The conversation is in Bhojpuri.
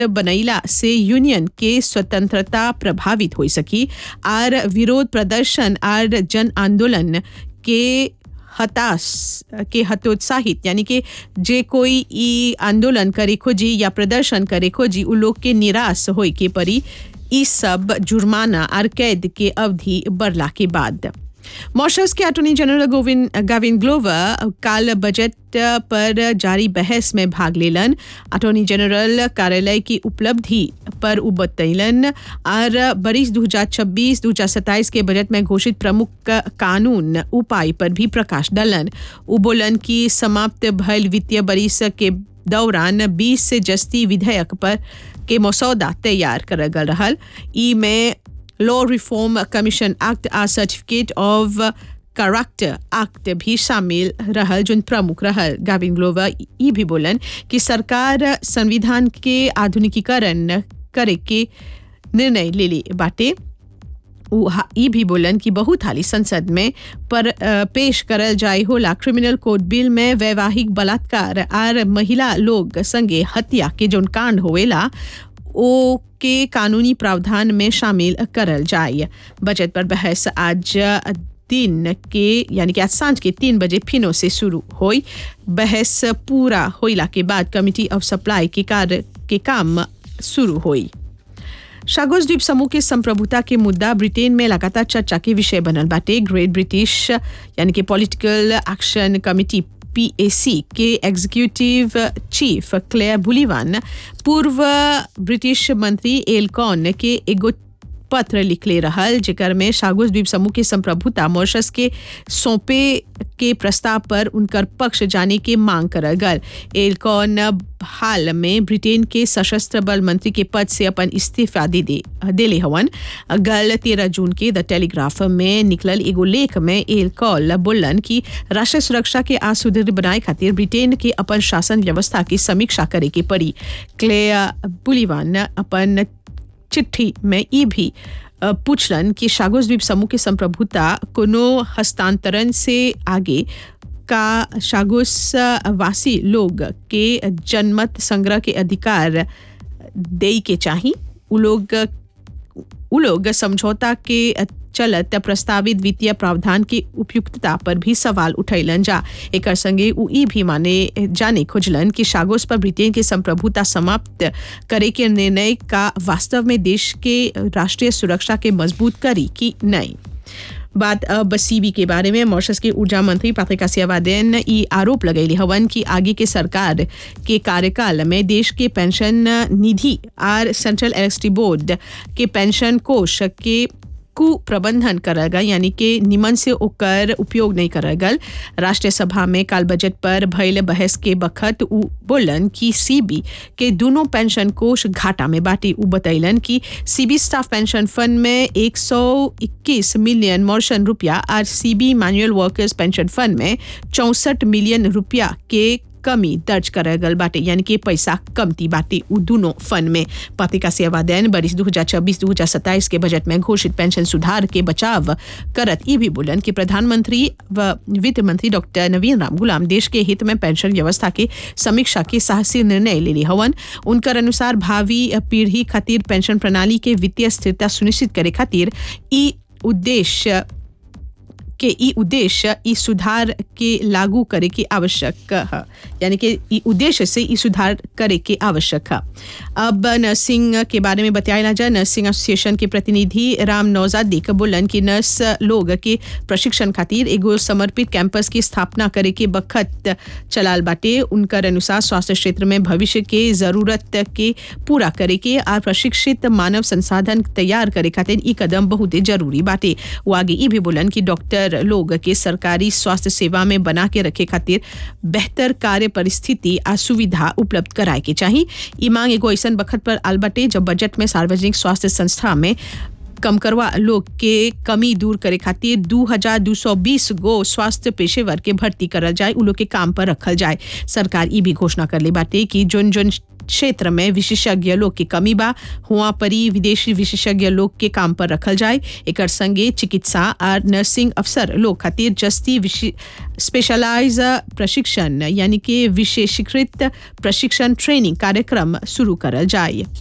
बनैला से यूनियन के स्वतंत्रता प्रभावित हो सकी आर विरोध प्रदर्शन आर जन आंदोलन के हताश के हतोत्साहित यानी कि जे कोई ई आंदोलन करे खोजी या प्रदर्शन करे खोजी उ लोग के निराश होई के परी ई सब जुर्माना आर कैद के अवधि बढ़ला के बाद मॉरिशस के attorney general Govind Gavin Glover काल बजट पर जारी बहस में भाग लेलन अटॉर्नी जनरल कार्यालय की उपलब्धि पर उ बतैलन और बरिस 2026 2027 के बजट में घोषित प्रमुख कानून उपाय पर भी प्रकाश डालन उ बोलन कि समाप्त भयल वित्तीय बरिस के दौरान 20 से जस्ती विधेयक पर के मसौदा तैयार करल गल रहल ई में लॉ रिफॉर्म कमीशन एक्ट आ सर्टिफिकेट ऑफ कैरेक्टर एक्ट भी शामिल रहल जो प्रमुख रहल गाविन ग्लोवर ई भी बोलन कि सरकार संविधान के आधुनिकीकरण करे के निर्णय ले ले बाटे उ हा- ई भी बोलन कि बहुत हाली संसद में पर अ, पेश करल जाए होला क्रिमिनल कोड बिल में वैवाहिक बलात्कार आर महिला लोग संगे हत्या के जोन कांड होवेला ओ के कानूनी प्रावधान में शामिल करल जाए बजट पर बहस आज दिन के यानी कि आज सांझ के तीन बजे फिनो से शुरू हुई बहस पूरा होइला के बाद कमिटी ऑफ सप्लाई के कार्य के काम शुरू हुई शागोस द्वीप समूह के संप्रभुता के मुद्दा ब्रिटेन में लगातार चर्चा के विषय बनल बाटे ग्रेट ब्रिटिश यानी कि पॉलिटिकल एक्शन कमिटी पीएसी के एग्जीक्यूटिव चीफ क्लेयर बुलिवान पूर्व ब्रिटिश मंत्री एलकॉन के एगो पत्र लिखले रहल जेकर में शागुस द्वीप समूह के संप्रभुता मॉरिशस के सौंपे के प्रस्ताव पर उनकर पक्ष जाने के मांग करल गल एलकॉन हाल में ब्रिटेन के सशस्त्र बल मंत्री के पद से अपन इस्तीफा दे दे देले हवन गल तेरह जून के द टेलीग्राफ में निकलल एगो लेख में एलकॉल बोलन कि राष्ट्रीय सुरक्षा के आ सुदृढ़ बनाए खातिर ब्रिटेन के अपन शासन व्यवस्था की समीक्षा करे के पड़ी क्लेया बुलिवान अपन चिट्ठी में ई भी अ, पूछलन कि शागोस द्वीप समूह के संप्रभुता कोनो हस्तांतरण से आगे का शागोस वासी लोग के जनमत संग्रह के अधिकार दे के चाही उ लोग उ लोग समझौता के चलत प्रस्तावित वित्तीय प्रावधान की उपयुक्तता पर भी सवाल उठैलन जा एकर संगे उ ई भी माने जाने खोजलन कि शागोस पर ब्रिटेन के संप्रभुता समाप्त करे के निर्णय का वास्तव में देश के राष्ट्रीय सुरक्षा के मजबूत करी कि नहीं बात अब सीबी के बारे में मॉरिशस के ऊर्जा मंत्री पात्रिका सियावादेन ई आरोप लगैली हवन कि आगे के सरकार के कार्यकाल में देश के पेंशन निधि आर सेंट्रल इलेक्ट्रिसिटी बोर्ड के पेंशन कोष के कुप्रबंधन करल गल यानी कि निमन से ओकर उपयोग नहीं करल गल राष्ट्रीय सभा में काल बजट पर भइल बहस के बखत उ बोलन कि सीबी के दोनों पेंशन कोष घाटा में बाटे उ बतैलन कि सीबी स्टाफ पेंशन फंड में 121 मिलियन मॉर्शन रुपया और CB manual workers pension fund में चौसठ मिलियन रुपया के कमी दर्ज करल गल बाटे यानी कि पैसा कमती बाटे उ दोनों फंड में पत्रिका सेवा दैन बरिस 2026-2027 के बजट में घोषित पेंशन सुधार के बचाव करत ई भी बोलन कि प्रधानमंत्री व वित्त मंत्री डॉक्टर नवीन राम गुलाम देश के हित में पेंशन व्यवस्था के समीक्षा के साहसी निर्णय ले ली हवन उनकर अनुसार भावी पीढ़ी खातिर पेंशन प्रणाली के वित्तीय स्थिरता सुनिश्चित करे खातिर ई उद्देश्य के ई उद्देश्य ई सुधार के लागू करे के आवश्यक है यानी कि ई उद्देश्य से ई सुधार करे के आवश्यक है अब नर्सिंग के बारे में बताया जाए नर्सिंग एसोसिएशन के प्रतिनिधि राम नौजादी का बोलन कि नर्स लोग के प्रशिक्षण खातिर एगो समर्पित कैंपस की स्थापना करे के बखत चलाल बाटे उनकर अनुसार स्वास्थ्य क्षेत्र में भविष्य के जरूरत के पूरा करे के और प्रशिक्षित मानव संसाधन तैयार करे खातिर ई कदम बहुत जरूरी बाटे वो आगे ई भी बोलन कि डॉक्टर लोग के सरकारी स्वास्थ्य सेवा में बना के रखे खातिर बेहतर कार्य परिस्थिति आ सुविधा उपलब्ध कराए के चाहिए ई मांग एगो ऐसन बखत पर आल बाटे जब बजट में सार्वजनिक स्वास्थ्य संस्था में कम करवा लोग के कमी दूर करे खातिर दू हजार दू सौ बीस गो स्वास्थ्य पेशेवर के भर्ती करल जाए उ लोग के काम पर रखल जाए सरकार ई भी घोषणा कर ले बाटे कि जोन जोन क्षेत्र में विशेषज्ञ लोग की कमी बा हुआ परी विदेशी विशेषज्ञ लोग के काम पर रखल जाए एकर संगे चिकित्सा और नर्सिंग अफसर लोग खातिर जस्ती स्पेशलाइज प्रशिक्षण यानी कि विशेषीकृत प्रशिक्षण ट्रेनिंग कार्यक्रम शुरू करल जाए